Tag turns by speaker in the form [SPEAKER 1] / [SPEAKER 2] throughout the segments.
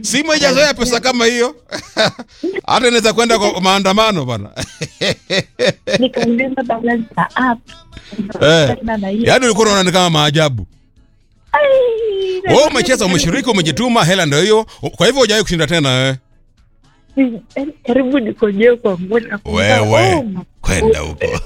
[SPEAKER 1] simu haijazoea pesa kama hiyo hata inaweza kwenda kwa maandamano bana
[SPEAKER 2] nikaongeza balance ya app
[SPEAKER 1] eh.
[SPEAKER 2] Tena na hiyo.
[SPEAKER 1] yaani ulikuwa unaona ni kama maajabu
[SPEAKER 2] Ai,
[SPEAKER 1] wewe umecheza umeshiriki umejituma hela ndio hiyo kwa hivyo hujawahi kushinda tena wewe
[SPEAKER 2] Yaani karibu nikojee kwa nguo na kuuliza,
[SPEAKER 1] wewe
[SPEAKER 2] oh, ma-
[SPEAKER 1] kwenda huko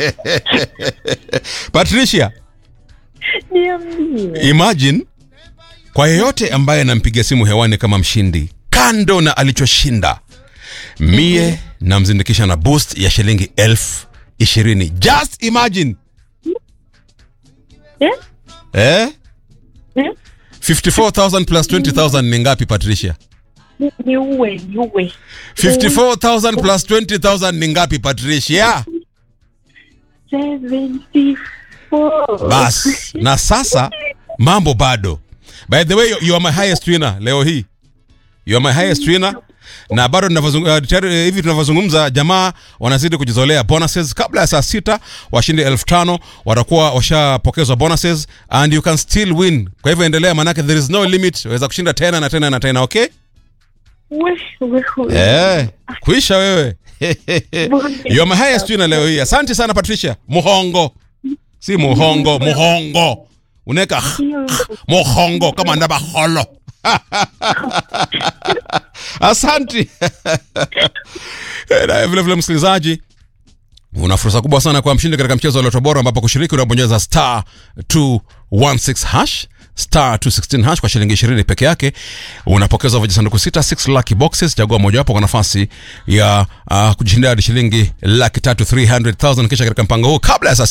[SPEAKER 1] patricia
[SPEAKER 2] niambie
[SPEAKER 1] imagine kwa yeyote ambaye anampiga simu hewani kama mshindi kando na alichoshinda mie namzindikisha na boost ya shilingi elfu ishirini just imagine
[SPEAKER 2] Eh?
[SPEAKER 1] eh?
[SPEAKER 2] Eh?
[SPEAKER 1] 54000 plus 20000 ni ngapi patricia
[SPEAKER 2] Ni- niue niue
[SPEAKER 1] 54000 plus 20000 ni ngapi patricia
[SPEAKER 2] 74
[SPEAKER 1] bas na sasa mambo bado by the way you- you are my highest winner leo hii you are my highest winner na bado tunavyozung- uh, tayari, hivi tunavyozungumza jamaa wanazidi kujizolea bonuses kabla ya saa sita washindi elfu tano watakuwa washapokezwa bonuses and you can still win kwa hivyo endelea manake there is no limit waweza kushinda tena na tena na tena okay
[SPEAKER 2] We, we, we.
[SPEAKER 1] eh kuisha wewe you are my highest winner leo hii asante sana patricia muhongo si muhongo muhongo unaweka
[SPEAKER 2] Hiyo-
[SPEAKER 1] muhongo kama ndabaholo asanti na vile vile msikilizaji una fursa kubwa sana kwa mshindi katika mchezo wa loto bora ambapo kushiriki unabonyeza star 216 hash star 216 hash kwa shilingi 20 peke yake unapokezwa vijisanduku sita 6 lucky boxes chagua mojawapo kwa nafasi ya uh, kujishindia hadi shilingi laki tatu 300000 kisha katika mpango huu kabla ya saa